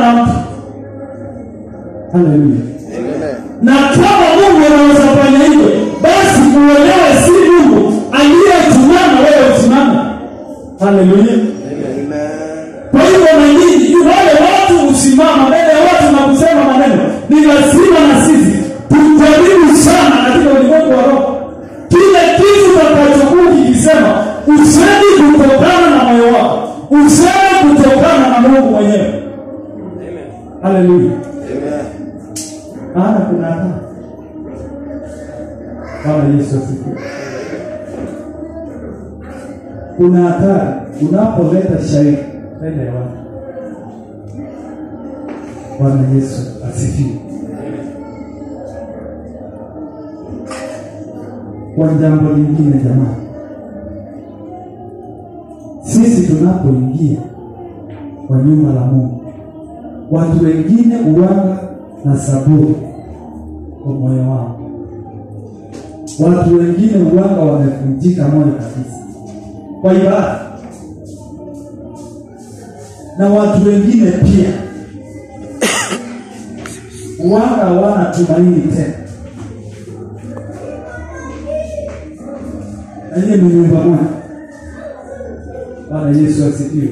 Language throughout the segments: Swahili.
na mtu haleluya Amen. na kama mungu anaweza fanya hivyo basi uelewe si mungu aliyesimama wewe usimame haleluya Amen. kwa hivyo na nyinyi wale watu husimama mbele ya watu na kusema maneno ni lazima na sisi tujaribu sana katika ulimwengu wa roho kile kitu utakachokuwa ukikisema usemi kutokana na moyo wako useme kutokana na mungu mwenyewe haleluya Amen. maana kuna hatari bwana yesu asifiwe kuna hatari unapoleta shairi mbele ya watu bwana yesu asifiwe kwa jambo lingine jamani sisi tunapoingia kwa nyumba la mungu watu wengine uwanga na saburi kwa moyo wao watu wengine uwanga wamevunjika moyo kabisa kwa ibada na watu wengine pia uwanga hawana tumaini tena na hiyo ni nyumba moja bwana yesu asifiwe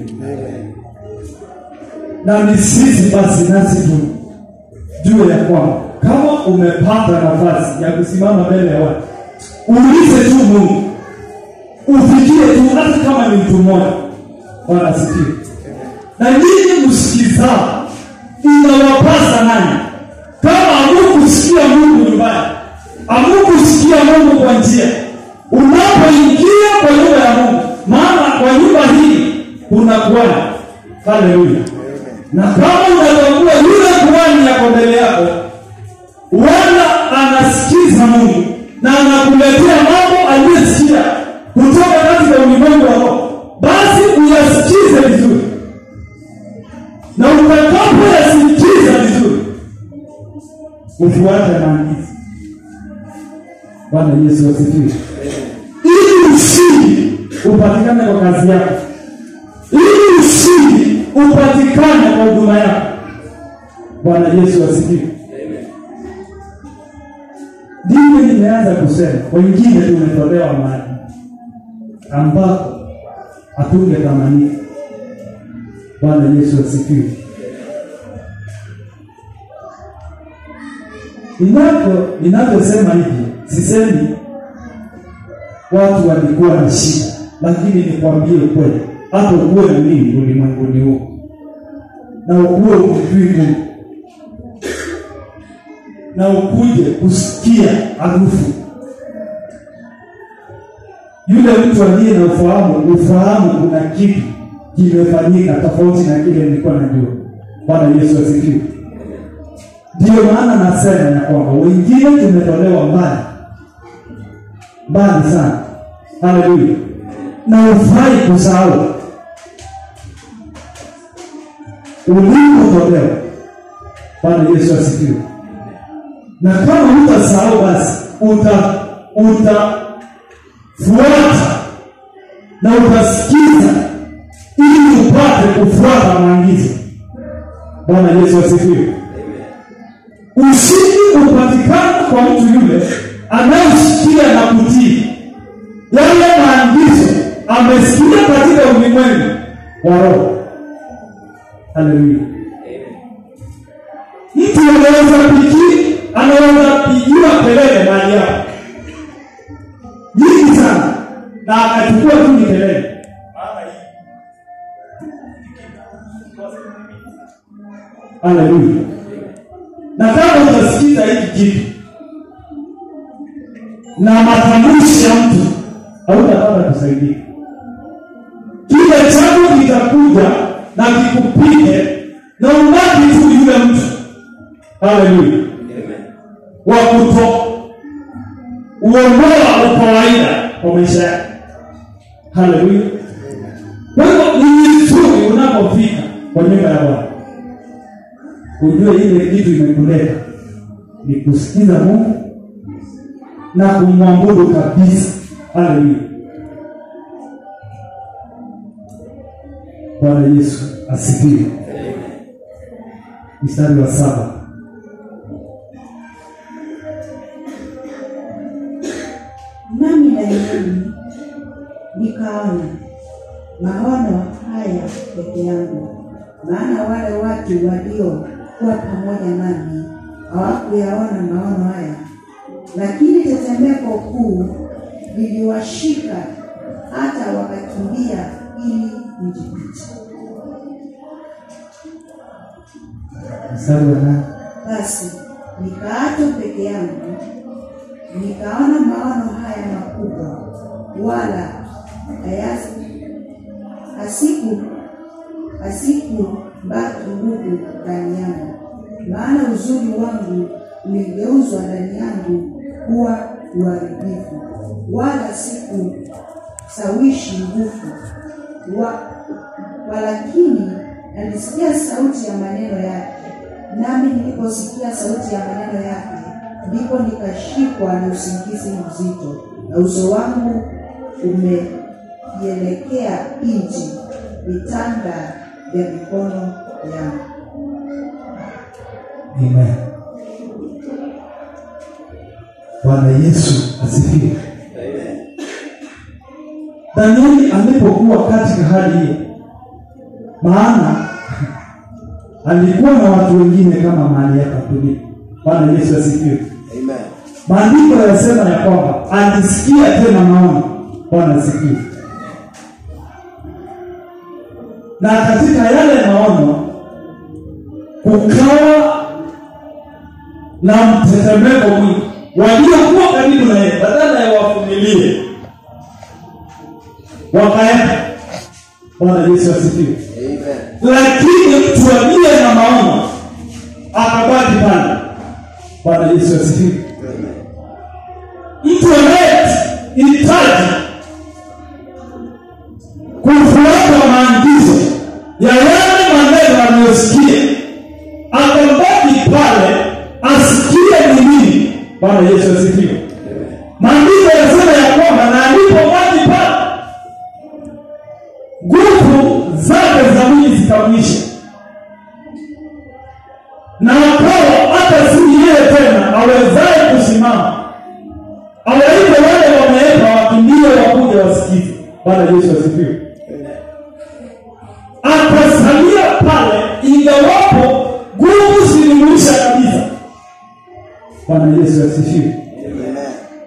na ni sisi basi nasi tu jue ya kwamba kama umepata nafasi ya kusimama mbele ya watu uulize tu mungu ufikie tu hata kama ni mtu mmoja bwana asifiwe na nyinyi msikizao inawapasa nani kama amukusikia mungu nyumbani amukusikia mungu kwa njia unapoingia kwa nyumba ya mungu maana kwa nyumba hii kuna bwana haleluya na kama unatambua yule kuhani yako mbele yako wala anasikiza mungu na anakuletea mambo aliyesikia kutoka katika ulimwengu wa roho basi uyasikize vizuri na utakapoyasikiza vizuri ufuate maagizo bwana yesu asifiwe ili ushindi upatikane kwa kazi yako ili ushindi upatikane kwa huduma yako bwana yesu asifiwe ndivyo nimeanza kusema wengine tumetolewa mali ambapo hatungetamanika bwana yesu asifiwe Ninapo ninaposema hivi sisemi watu walikuwa na shida, lakini nikwambie kweli, hata ukuwe na nini ulimwenguni huu na ukuwe umjui Mungu na ukuje kusikia harufu yule mtu aliye na ufahamu, ufahamu kuna kitu kimefanyika tofauti na kile nilikuwa najua. Bwana Yesu asifiwe. Ndiyo maana nasema ya kwamba wengine tumetolewa mbali mbali sana, haleluya, na ufai kusahau ulipotolewa. Bwana Yesu asifiwe. Na kama utasahau, basi uta utafuata na utasikiza ili upate kufuata maagizo. Bwana Yesu asifiwe. Ushindi upatikana kwa mtu yule anayesikia na kutii yale maagizo amesikia katika ulimwengu wa roho. Haleluya. Mtu anaweza piki, anaweza pigiwa kelele mahali hapo nyingi sana, na akachukua tu ni kelele Haleluya. Na kama utasikiza hiki kitu na matamshi ya mtu, hautapata kusaidia. Kile changu kitakuja na kikupige na ubaki tu yule mtu. Haleluya. Wa kuto uondoa ukawaida kwa maisha yake. Haleluya. Kwa hivyo ni vizuri unapofika kwa nyumba ya Bwana ujue ile kitu imekuleta ni kusikiza Mungu na kumwabudu kabisa. Haleluya. Bwana Yesu asifiwe. mstari wa saba. Nami Danieli nikaona maono haya peke yangu, maana wale watu waliokuwa pamoja nami hawakuyaona maono haya, lakini tetemeko kuu liliwashika hata wakakimbia ili nijifiche. Mstari wa nane. Basi nikaachwa peke yangu, nikaona maono haya makubwa, wala hayasi- hasiku hasiku baki nguvu ndani yangu, maana uzuri wangu uligeuzwa ndani yangu kuwa uharibifu, wala siku sawishi nguvu wa, walakini nalisikia sauti ya maneno yake, nami niliposikia sauti ya maneno yake, ndipo nikashikwa na usingizi mzito, na uso wangu umeielekea nchi, vitanda vya mikono yangu. Amen. Bwana Yesu asifiwe. Danieli alipokuwa katika hali hiyo, maana alikuwa na watu wengine kama mahali hapa tulipo. Bwana Yesu asifiwe. Amen. Maandiko yanasema ya kwamba alisikia tena maono. Bwana asifiwe. Na katika yale maono kukawa na mtetemeko mwingi. Waliokuwa karibu na yeye badala ya wavumilie wakaenda. Bwana Yesu asifiwe. Amen. Lakini mtu aliye na maono akabaki pale. Bwana Yesu asifiwe. Mtu anayehitaji kufuata maagizo ya yale maneno aliyosikia, akabaki pale asikie ni nini. Bwana Yesu asifiwe. Maandiko yanasema ya kwamba na alipobaki pale, nguvu zake za mwili zikamwisha, na akawa hata si yeye tena awezaye kusimama awaite wale wameeka wakimbie wakuja wasikize. Bwana Yesu asifiwe. Akasalia pale, ingawapo nguvu zilimwisha kabisa. Bwana Yesu asifiwe. Amen.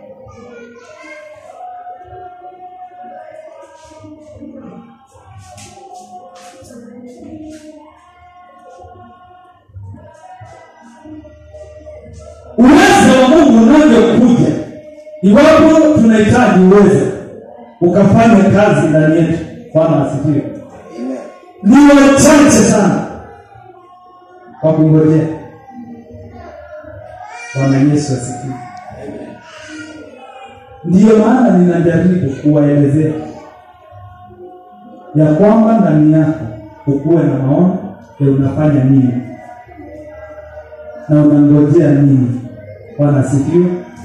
Uwezo wa Mungu unavyokuja, iwapo tunahitaji uwezo ukafanya kazi ndani yetu. Bwana asifiwe. Amen. ni wachache sana kwa kungojea. Bwana Yesu asifiwe. Ndiyo maana ninajaribu kuwaelezea ya kwamba ndani yako ukuwe na maono ya unafanya nini na unangojea nini. Bwana asifiwe.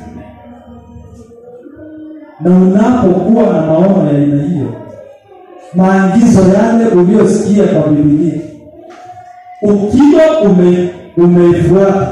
Na unapokuwa na maono ya aina hiyo, maagizo yale uliyosikia kwa Biblia, ukiwa ume umeifuata,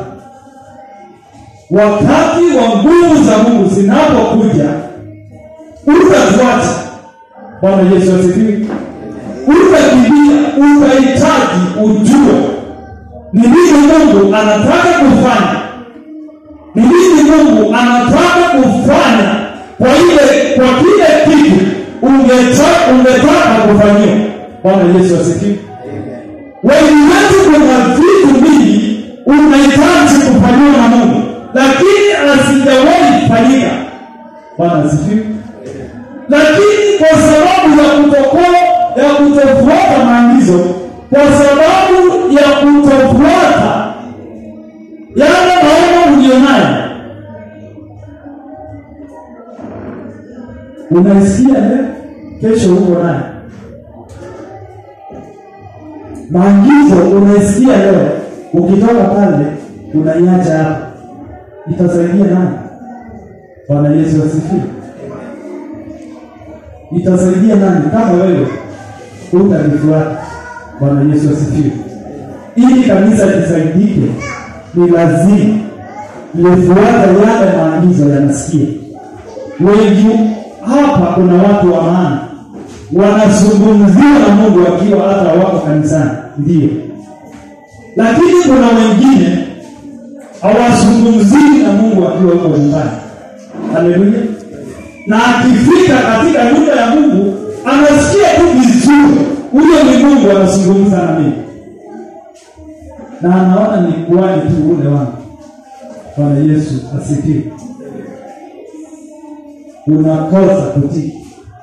wakati wa nguvu za Mungu zinapokuja, utafuata. Bwana Yesu asifiwe. Utakimbia, utahitaji ujue ni nini Mungu anataka kufanya, ni nini Mungu anataka kufanya kwa ile kwa kile kitu ungetaka ungetaka kufanyiwa. Bwana Yesu asifiwe. Wengi wetu kuna vitu vingi unahitaji kufanyiwa na Mungu, lakini asijawahi kufanyika. Bwana asifiwe. Lakini kwa sababu ya kutokuwa ya kutofuata maagizo, kwa sababu ya kutofuata yale maono ulionayo, unaisikia leo, kesho huko naye maagizo unaisikia leo, ukitoka pale unaiacha hapa, itasaidia nani? Bwana Yesu asifiwe. Itasaidia nani kama wewe utalifuata? Bwana Yesu asifiwe. ili kanisa lisaidike ni lazima lifuata yale maagizo yanasikia wengi hapa kuna watu wa maana wanazungumziwa na mungu wakiwa hata wako kanisani ndio lakini kuna wengine hawazungumziwi na mungu akiwa huko nyumbani haleluya na akifika katika nyumba ya mungu anasikia tu vizuri huyo ni mungu anazungumza na mimi na anaona ni kuwani tu ule wangu bwana yesu asifiwe unakosa kutii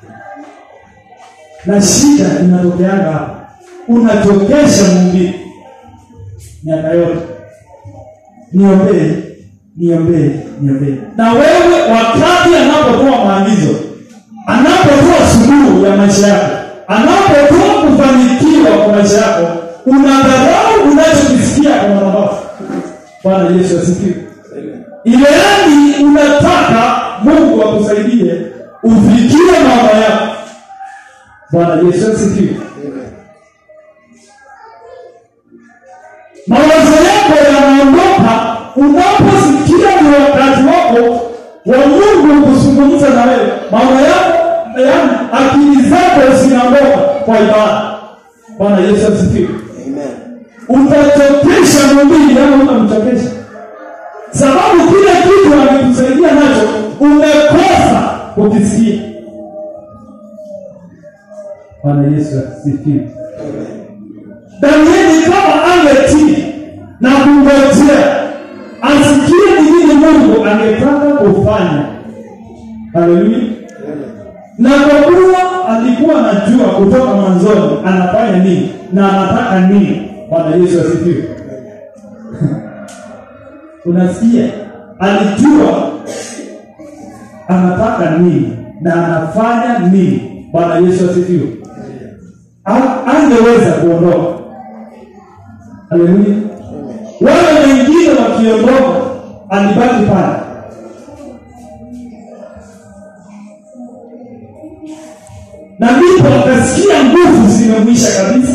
na shida inatokeanga hapa unachokesha mwingine miaka yote niombee niombee niombee na wewe wakati anapotoa maagizo anapotoa suluhu ya maisha yako anapotoa kufanikiwa kwa maisha yako unadharau unachokisikia kwa madhabahu bwana yesu asifiwe ile yani unataka mungu akusaidie ufikie maono yako bwana yesu asifiwe mawazo yako yanaondoka unaposikia ni wakati wako wa mungu kuzungumza na wewe maono yako yani akili zako zinaondoka kwa ibada bwana yesu asifiwe utachokesha mwingine ama utamchokesha sababu kile kitu amekusaidia nacho umekosa kukisikia bwana yesu asifiwe danieli kama angetii na kungojea asikie ni nini mungu angetaka kufanya haleluya na kwa kuwa alikuwa anajua kutoka mwanzoni anafanya nini na anataka nini bwana yesu asifiwe unasikia alijua anataka nini na anafanya nini bwana yesu asifiwe A- angeweza kuondoka haleluya wale wengine wakiondoka alibaki pale na ndipo akasikia nguvu zimemwisha kabisa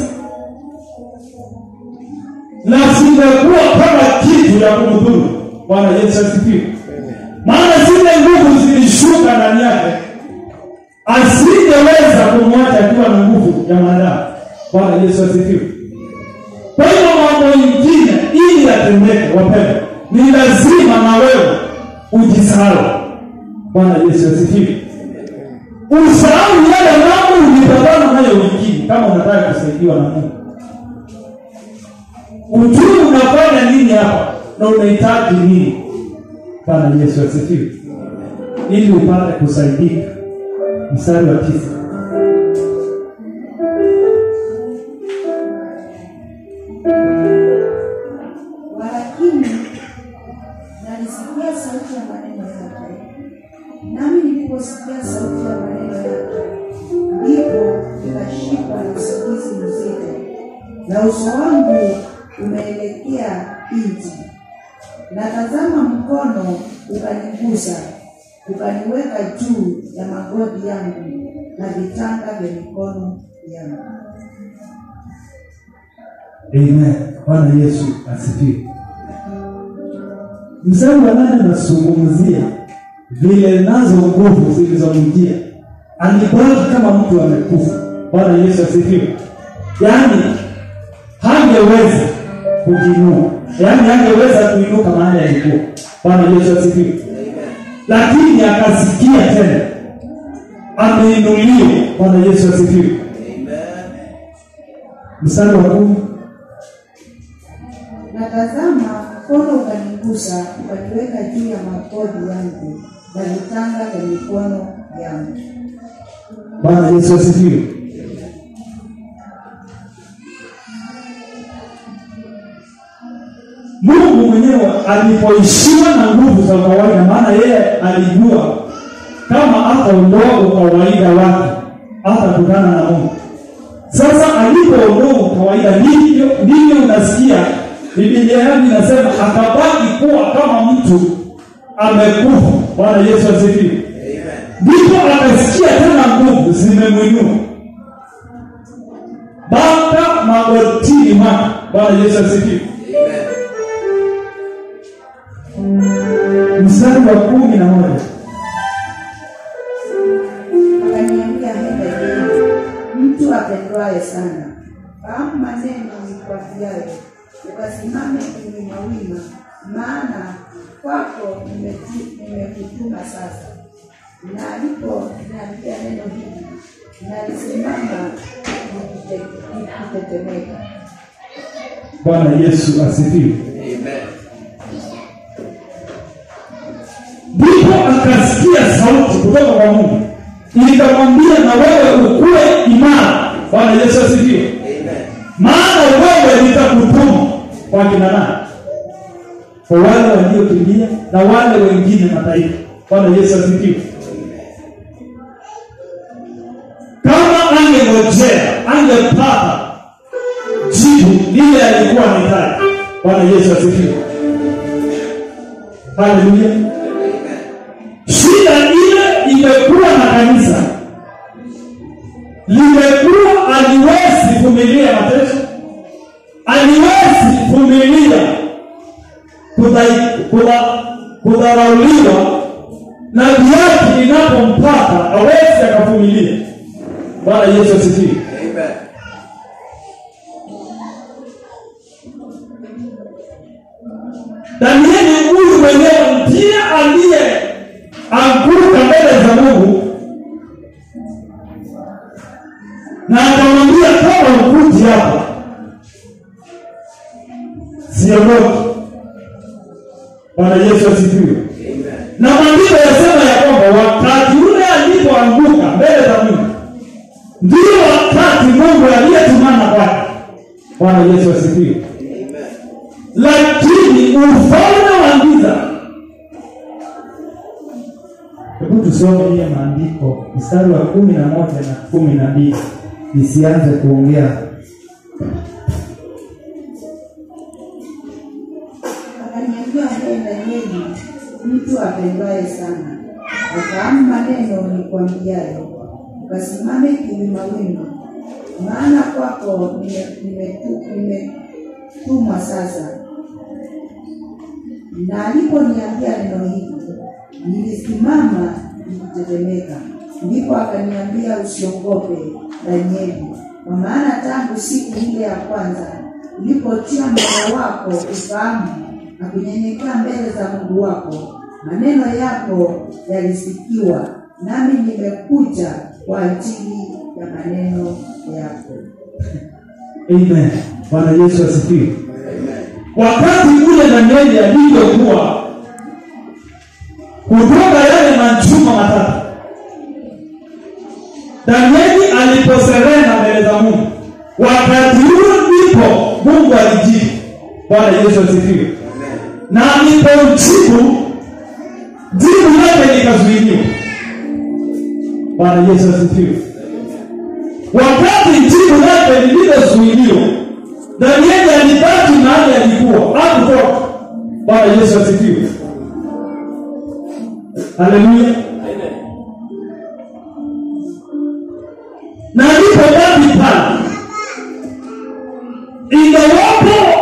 na zimekuwa kama kitu ya kumdhuru bwana yesu asifiwe maana zile nguvu zilishuka ndani yake asingeweza kumwacha akiwa na nguvu ya mwanadamu bwana yesu asifiwe kwa hiyo mambo ingine ili yatendeke wapendwa ni lazima na wewe ujisahau bwana yesu asifiwe usahau yale mambo ulipatana nayo wengine kama unataka kusaidiwa na mungu ujui unafanya nini hapa na unahitaji nini bwana yesu asifiwe ili upate kusaidika mstari wa tisa walakini nalisikia sauti ya maneno yake nami niliposikia sauti ya maneno yake ndipo nikashikwa na usingizi mzito na uso wangu umeelekea nchi na tazama mkono ukanigusa ukaniweka juu ya magoti yangu na vitanga vya mikono yangu amen bwana yesu asifiwe mstari wa nane unazungumzia vile nazo nguvu zilizomjia alibaki kama mtu amekufa bwana yesu asifiwe yaani hangeweza kujinua yaani hangeweza kuinuka mahali alikuwa bwana yesu asifiwe lakini akasikia tena ameinuliwa bwana yesu asifiwe mstari wa kumi na tazama mkono ukanigusa ukaniweka juu ya magoti yangu na vitanga vya mikono yangu bwana yesu asifiwe mungu mwenyewe alipoishiwa na nguvu za kawaida maana yeye alijua kama hataondoa ukawaida wake hatakutana na mungu sasa alipoondoa ukawaida ndivyo ndivyo unasikia bibilia yangu inasema akabaki kuwa kama mtu amekufa bwana yesu asifiwe ndipo akasikia tena nguvu zimemwinua mpaka magotini mwake bwana yesu asifiwe Amen. mstari wa kumi na moja akaniambia henda jeni mtu apendwaye sana fahamu maneno nikwambiayo ukasimame kiwimawima maana kwako nimetu- nimekutuma sasa na alipo niambia neno hili nalisimama nikite- nikitetemeka bwana yesu asifiwe Amen. ndipo akasikia sauti kutoka kwa mungu ikamwambia na wewe ukuwe imara bwana yesu asifiwe Amen. maana wewe nitakutuma kwa kina nani kwa wale waliokimbia na wale wengine mataifa bwana yesu asifiwe kama angengojea angepata jibu lile alikuwa anahitaji bwana yesu asifiwe haleluya Amen. shida ile imekuwa na kanisa limekuwa aliwezi vumilia mateso aliwezi vumilia kudhai- kudha- kudharauliwa na viatu inapompata awezi akavumilia bwana yesu asifiwe Amen. danieli huyu mwenyewe ndiye aliye anguka mbele za mungu na akamwambia kama ukuti hapa siondoki bwana yesu asifiwe Amen. na maandiko yasema ya kwamba wakati ule alipoanguka mbele za mungu ndio wakati mungu aliyetumana kwake bwana yesu asifiwe Amen. lakini ufalme wa giza hebu tusome hiyo maandiko mstari wa kumi na moja na kumi na mbili nisianze kuongea akaniambia he Danieli, mtu apendwaye sana, afahamu maneno nikwambiayo, ukasimame kiwimawima, maana kwako nimetumwa nime, nime nimetumwa sasa. Na aliponiambia neno hili, nilisimama nikitetemeka. Ndipo akaniambia, usiogope Danieli, kwa maana tangu siku ile ya kwanza ulipotia moyo wako ufahamu na kunyenyekea mbele za Mungu wako, maneno yako yalisikiwa, nami nimekuja kwa ajili ya maneno yako. amen bwana yesu asifiwe Amen. wakati ule danieli alivyokuwa kutoka yale majuma matatu danieli aliposerena mbele za mungu wakati huo ndipo mungu alijibu bwana yesu asifiwe Amen. na alipomjibu jibu lake likazuiliwa bwana yesu asifiwe wakati jibu lake lililozuiliwa danieli alibaki mahali alikuwa hakutoka bwana yesu asifiwe haleluya Amen. na alipobaki pale ingawapo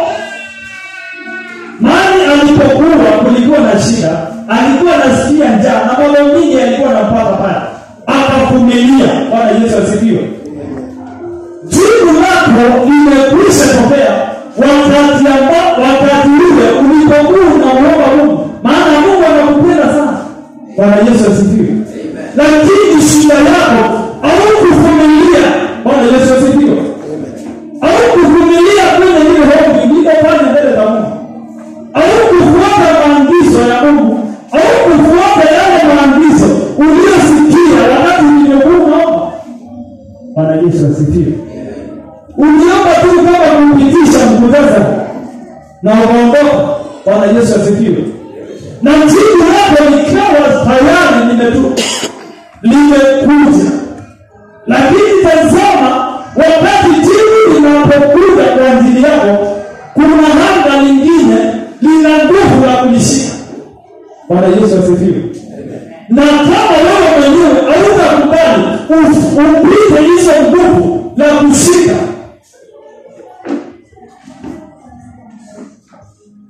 mahali alipokuwa kulikuwa na shida alikuwa anasikia njaa na mambo mingi alikuwa anampata pale akavumilia bwana yesu asifiwe jibu lako limekwisha tokea wakati amba, wakati ule ulipokuwa unamuomba mungu maana mungu anakupenda sana bwana yesu asifiwe Amen. lakini shida yako haukuvumilia bwana yesu asifiwe haukuvumilia kwenye ile hofu iliyo pale mbele za mungu haukufuata maagizo ya mungu haukufuata yale maagizo uliyosikia wakati ulivyokuwa unaomba bwana yesu asifiwe uliomba tu kama kumpitisha mkutasa na ukaondoka bwana yesu asifiwe na jibu lako likawa tayari limetu limekuja lakini tazama wakati jibu linapokuja kwa ajili yako kuna hanga lingine lina nguvu la kulishika bwana yesu asifiwe na kama wewe mwenyewe hautakubali uf- upite hizo nguvu la kushika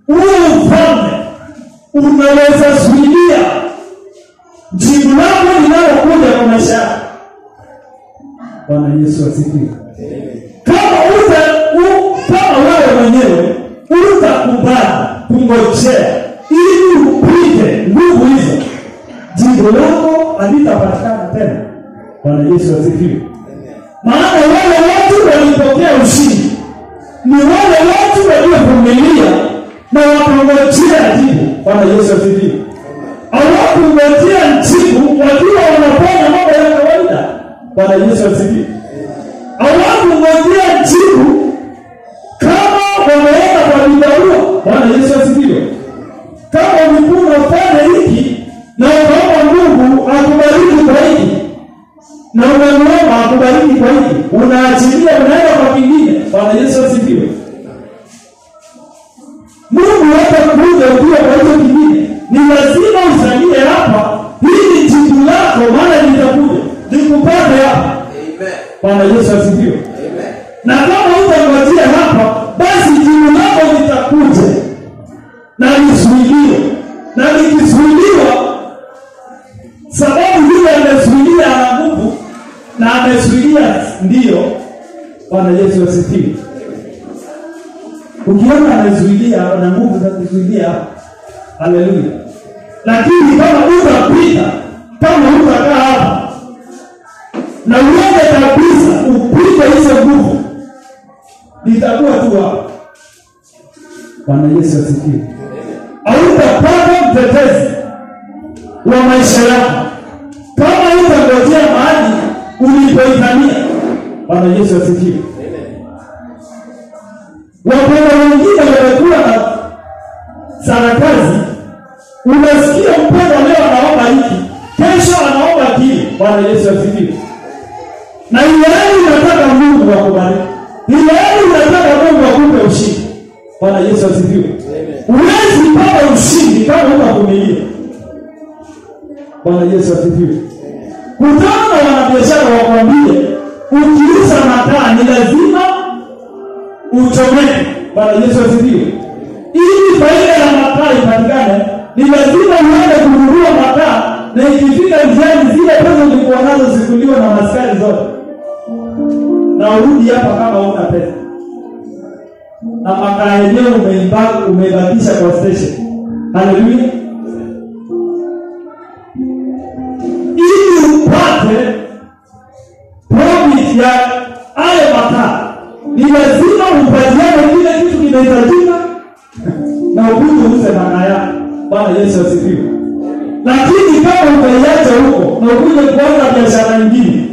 huo ufalme unaweza zuilia jibu lako linalokuja kwa maisha yako bwana yesu asifiwe kama uta u, kama wewe mwenyewe utakubali kungojea ili upige nguvu hizo jibu lako halitapatikana tena bwana yesu asifiwe maana wale watu walipokea ushindi ni wale watu waliovumilia na wakangojea jibu bwana yesu asifiwe hawakungojea jibu wakiwa wanafanya mambo ya kawaida bwana yesu asifiwe hawakungojea jibu kama wameenda kwa vibarua bwana yesu asifiwe kama ulikuwa unafanya hiki na ukaomba mungu akubariki kwa hiki na unamwomba akubariki kwa hiki unaachilia unaenda kwa kingine bwana yesu asifiwe mungu hata kuja ukiwa kwa hicho kingine ni lazima usalie hapa hili jibu lako maana litakuja likupate hapa Amen. bwana yesu asifiwe Amen. na kama utangojea hapa basi jibu lako litakuja na lisuiliwe na likisuiliwa sababu vile amesuilia ana nguvu na amesuilia ndiyo bwana yesu asifiwe ukiona amezuilia na nguvu za kuzuilia haleluya lakini kama utapita kama utakaa hapa na uende kabisa upige hizo nguvu litakuwa tu hapa bwana yesu asifiwe hautapata mtetezi wa maisha yako kama utangojea mahali ulipoitania bwana yesu asifiwe wapenda wengine wamekuwa na sarakasi unasikia mpendwa leo anaomba hiki kesho anaomba kile bwana yesu asifiwe na ilehali unataka mungu akubariki ilehali unataka mungu akupe ushindi bwana yesu asifiwe huwezi pata ushindi kama utavumilia bwana yesu asifiwe kutana na wanabiashara wakwambie ukiuza makaa ni lazima uchomeke bwana yesu asifiwe ili faida ya makaa ipatikane ni lazima uende kununua makaa na ikifika njiani zile pesa ulikuwa nazo zikuliwa na maskari zote na urudi hapa kama una pesa na makaa yenyewe umeiba- umeibakisha kwa station haleluya ili upate profit ya hayo makaa ni lazima upatiane kile kitu kinahitajika na ukuje uuze makaa yako bwana yesu asifiwe lakini kama utaiacha huko na ukuje kuanza biashara nyingine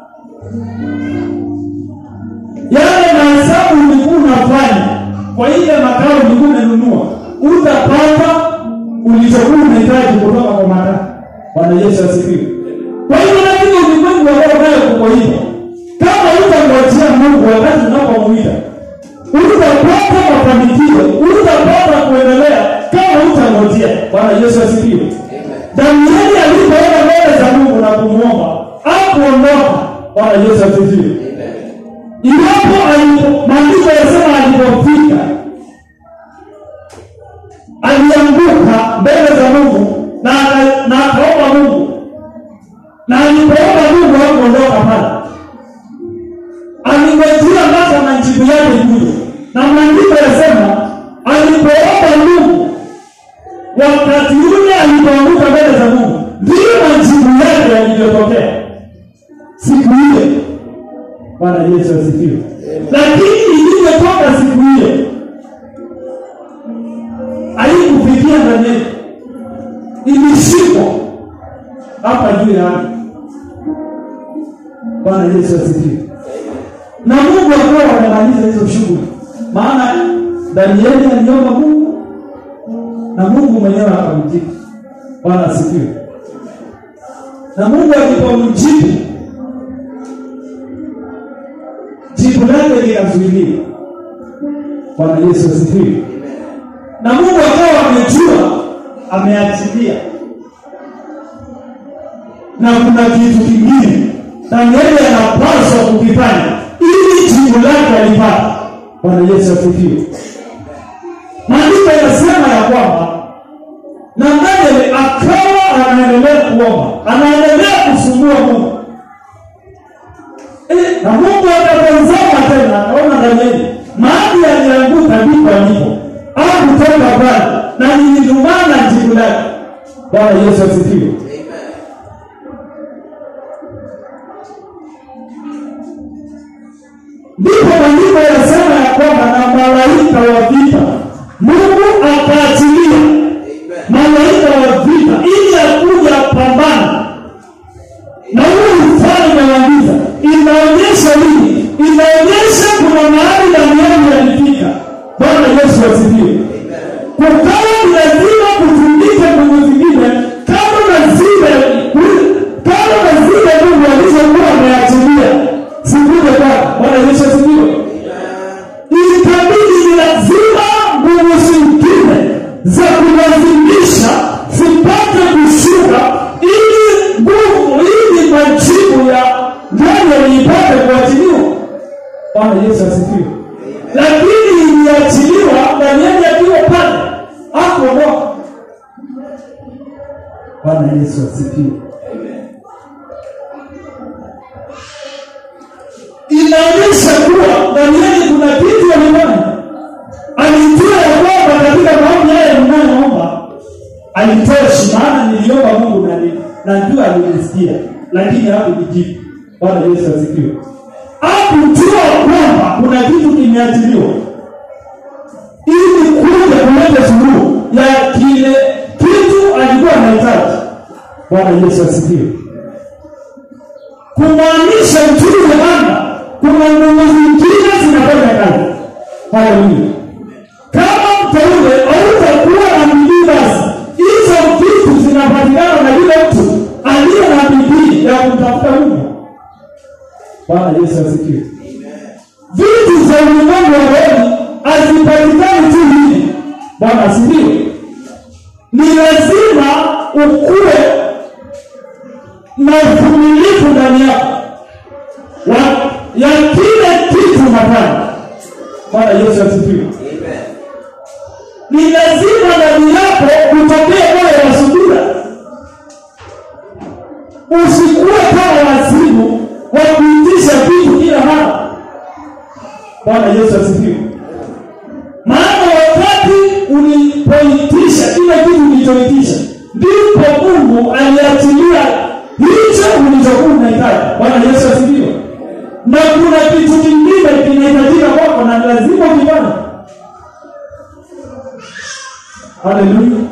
yale mahesabu ulikuwa unafanya kwa ile makao ulikuwa umenunua utapata ulichokuwa unahitaji kutoka kwa makaa bwana yesu asifiwe kwa hivyo lakini ulimwengu ambao nayo kuko hivyo kama utangojea mungu wakati unapomwita utapata mafanikio utapata kuendelea kama utangojea bwana yesu asifiwe danieli alipoenda mbele za mungu na kumwomba akuondoka bwana yesu asifiwe iwapo alipo- maandiko yasema alipofika alianguka mbele za mungu na aka- na akaomba mungu na alipoomba mungu hakuondoka pale alingojea mpaka majibu yake kuja na maandiko yasema alipoomba mungu wakati ule alipoanguka mbele za mungu ndiyo majibu yake yalivyotokea siku ile bwana yesu asifiwe lakini ilivyotoka siku ile haikufikia ndani yetu ilishikwa hapa juu ya ardhi bwana yesu asifiwe na mungu akawa amemaliza hizo shughuli maana danieli aliomba mungu na mungu mwenyewe akamjibu bwana asifiwe na mungu alipomjibu jibu lake likazuiliwa bwana yesu asifiwe na mungu akawa amejua ameachilia na kuna kitu kingine danieli anapaswa kukifanya ili jibu lake alipata bwana yesu asifiwe maandiko yanasema anaendelea kuomba anaendelea kusumbua mungu Eh, na mungu akatazama tena akaona danieli mahali alianguka ndipo alipo akutoka pale na nilidumana jibu lake bwana yesu asifiwe ndipo maandiko yasema ya kwamba na malaika wa vita mungu akaachilia malaika wa vita ili akuja pambana na huu ufalme wa giza inaonyesha nini inaonyesha kuna mahali danieli alifika bwana yesu asifiwe kukawa ni lazima kutundike nguvu zingine kama na zile kama na zile mungu alizokuwa ameachilia sikuje kwake bwana yesu asifiwe ikabidi ni lazima nguvu zingine za kulazimisha zipate kushuka ili nguvu ili majibu ya ndani ipate kuachiliwa bwana yesu asifiwe lakini iliachiliwa danieli akiwa pale akuondoka bwana yesu asifiwe inaonyesha kuwa danieli kuna kitu alifanya alijua ya kwamba katika maombi haya mnayoomba alitoshi maana niliomba mungu na ni- na njua alinisikia lakini hakunijibu bwana yesu asifiwe akujua kwamba kuna kitu kimeachiliwa ili kuja kuleta suluhu ya kile kitu alikuwa anahitaji bwana yesu asifiwe kumaanisha juu ya anga kuna nguvu zingine zinafanya kazi haleluya kama mteule hautakuwa na bidii basi hizo vitu zinapatikana na yule mtu aliye na bidii ya kumtafuta mungu bwana yesu asifiwe vitu za ulimwengu wa rohoni hazipatikani tu hivi bwana asifiwe ni lazima ukuwe na uvumilivu ndani yako wa- ya kile kitu unafanya bwana yesu asifiwe ni lazima ndani yako utokee moyo wa subira usikuwe kama wazimu wa kuitisha vitu kila mara bwana yesu asifiwe maana wakati ulipoitisha kile kitu ulichoitisha ndipo mungu aliachilia hicho ulichokuwa unahitaji bwana yesu asifiwe na kuna kitu kingine kinahitajika kwako na lazima ukifanya haleluya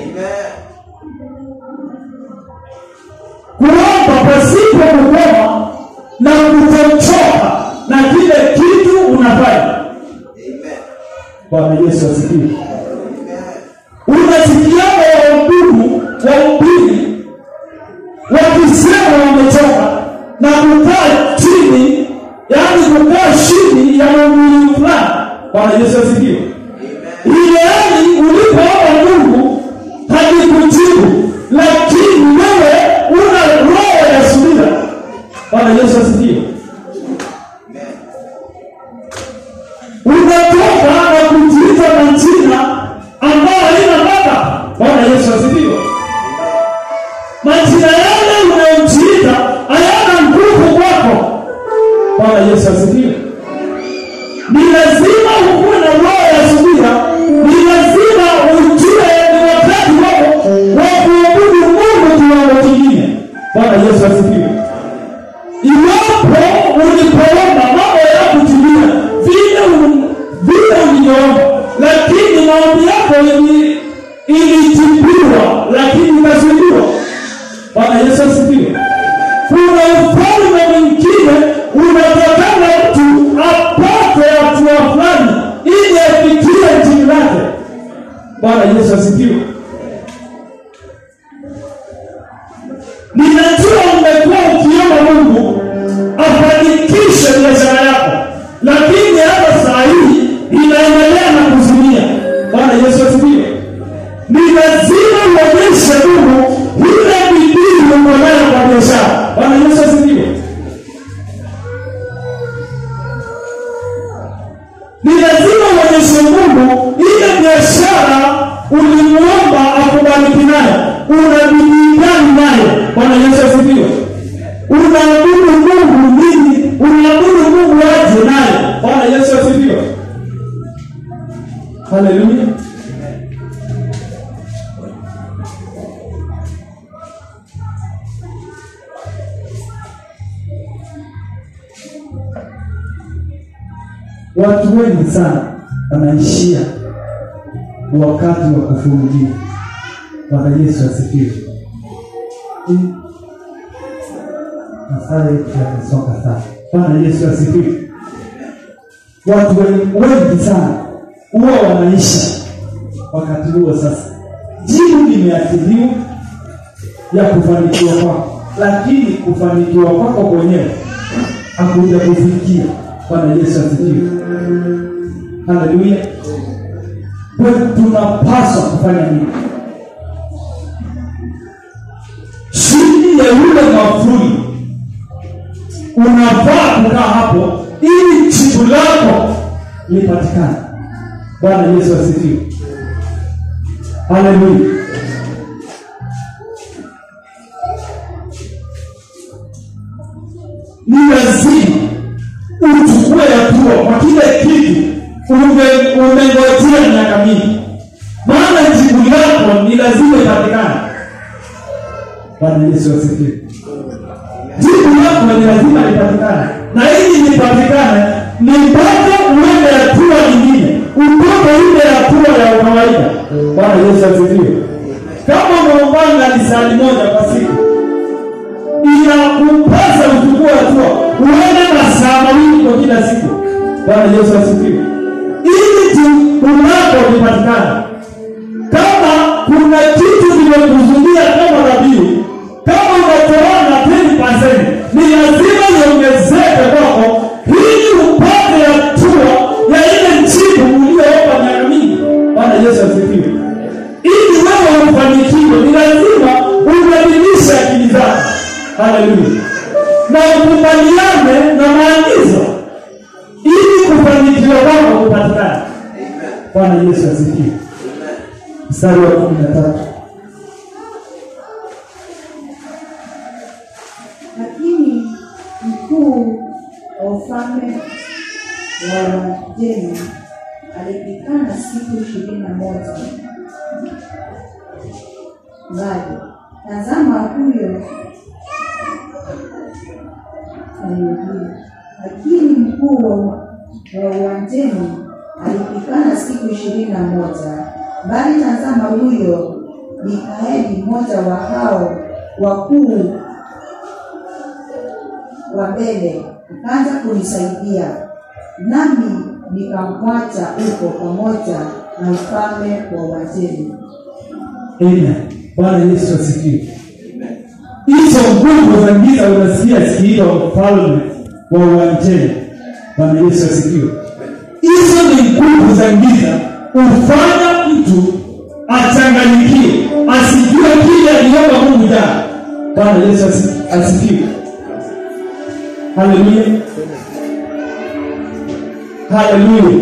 kuomba pasipo kukoma na kutochoka na kile kitu unafanya bwana yesu asifiwe unasikiaga wahudumu wahubiri wakisema wamechoka na kukaa chini yaani kukaa chini ya maumbili fulani bwana yesu asifiwe ile hali ulipoomba mungu halikujibu lakini wewe una roho ya subira bwana yesu asifiwe unatoka na kujiita majina ambayo haina baba bwana yesu asifiwe majina yale unayojiita hayana nguvu kwako bwana yesu asifiwe ni lazima ukuwe na roho ya subira ni lazima ujue ni wakati wako wa kuabudu mungu kiwango kingine bwana yesu asifiwe iwapo ulipoomba mambo yakutimia vile u- vile ulivyoomba lakini maombi yako ili- ilijibiwa lakini ikasuluhiwa bwana yesu asifiwe kuna ufalme mwingine unatakana mtu apate hatua fulani ili afikie chini lake bwana yesu asifiwe ninajua umekuwa ukiomba mungu afanikishe biashara yako lakini hata saa hii inaendelea na kuzimia bwana yesu asifiwe ni lazima uonyeshe mungu ile bidii uko nayo kwa biashara bwana yesu asifiwe ni lazima uonyeshe mungu ile biashara ulimwomba akubariki nayo una bidii gani nayo bwana yesu asifiwe unaabudu mungu nini unaabudu mungu aje naye bwana yesu asifiwe haleluya watu wengi sana wanaishia wakati wa kufungia bwana yesu asifiwe Mm. masaa yetu yamesonga sana bwana yesu asifiwe watu wengi wengi sana huwa wanaishi wakati huo sasa jibu limeathiriwa ya kufanikiwa kwako lakini kufanikiwa kwako kwenyewe hakuja kufikia bwana yesu asifiwe haleluya kwa hiyo tunapaswa kufanya nini chini ya yule mafuli unafaa kukaa hapo ili jibu lako lipatikane bwana yesu asifiwe haleluya ni lazima uchukue hatua kwa kile kitu ume- umengojea miaka mingi maana jibu lako ni lazima ipatikane bwana yesu asifiwe jibu lako ni lazima lipatikane na ili lipatikane ni mpaka uende hatua nyingine utoke ile hatua ya kawaida bwana yesu asifiwe kama umeungana lisali moja kwa siku inakupasa uchukue hatua uende masaa mawili kwa kila siku bwana yesu asifiwe ili jibu lako lipatikane kama kuna kitu kimekuzuia kama dhabihu kama umetoana 10% ni lazima iongezeke kwako ili upate hatua ya ile jibu ulioomba miaka mingi bwana yesu asifiwe ili wewe ufanikiwe ni lazima ubadilishe akili zako haleluya na ukubaliane na maagizo ili kufanikiwa kwako kupatikana bwana yesu asifiwe mstari wa kumi na tatu lakini mkuu wa ufalme wa Wajemi alipikana siku ishirini na moja mbali. Tazama huyo aliyejibu. lakini mkuu wa wa Uajemi alipikana siku ishirini na moja bali tazama huyo Mikaeli mmoja wa hao wakuu wa mbele akaanza kunisaidia nami nikamwacha huko pamoja na ufalme wa Uajemi. Amen. Bwana Yesu asifiwe. Hizo nguvu za giza unasikia zikiitwa mfalme wa Uajemi. Bwana Yesu asifiwe. Hizo ni nguvu za giza ufanya mtu achanganyikiwe, asijue kile aliomba Mungu jana. Bwana Yesu asi- asifiwe. Haleluya. Haleluya.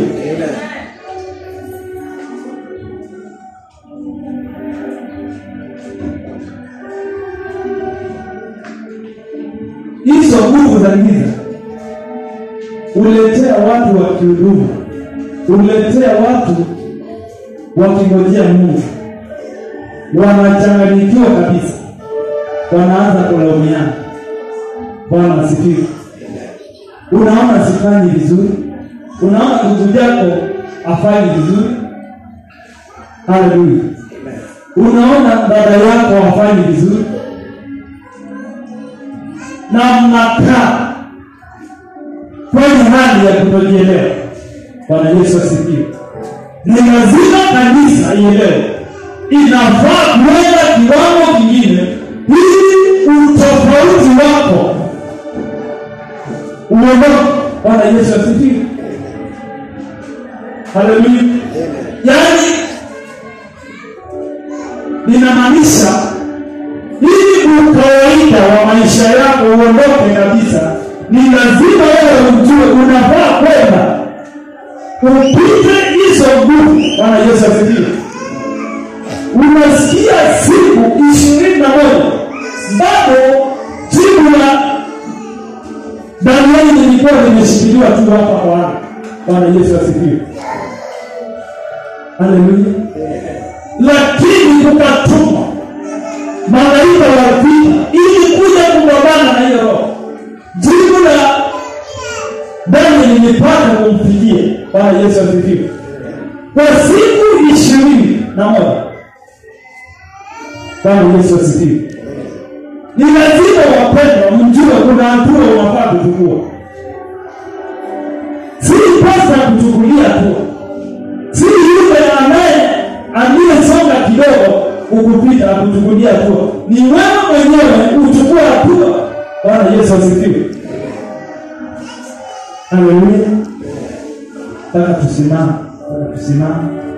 hizo nguvu za giza uletea watu wa kihudumu uletea watu wakingojea mungu wanachanganyikiwa kabisa wanaanza kulaumiana bwana asifiwe unaona sifanyi vizuri unaona ndugu yako afanyi vizuri haleluya unaona dada yako hafanyi vizuri na mnakaa kwenye hali ya kutojielewa bwana yesu asifiwe ni lazima kanisa ielewe inafaa kuenda kiwango kingine ili utofauti wako uondoke bwana yesu asifiwe haleluya yaani linamaanisha ili ukawaida wa maisha yako uondoke kabisa ni lazima wewe ujue unafaa kwenda upite hizo nguvu bwana yesu asifiwe unasikia siku ishirini na moja bado limeshikiliwa tu hapa Bwana. Bwana Yesu asifiwe. Haleluya. Lakini kukatumwa malaika wa vita ili kuja kupambana na hiyo roho. Jibu la Danieli nilipata kumfikia. Bwana Yesu asifiwe. Kwa siku ishirini na moja. Bwana Yesu asifiwe. Ni lazima wapendwa, mjue kuna hatua unafaa kuchukua. Si pasa kuchukulia hatua, si yule ambaye aliyesonga kidogo ukupita akuchukulia hatua, ni wewe mwenyewe uchukua hatua. Bwana Yesu asifiwe. Haleluya. Taka tusimame, taka tusimame.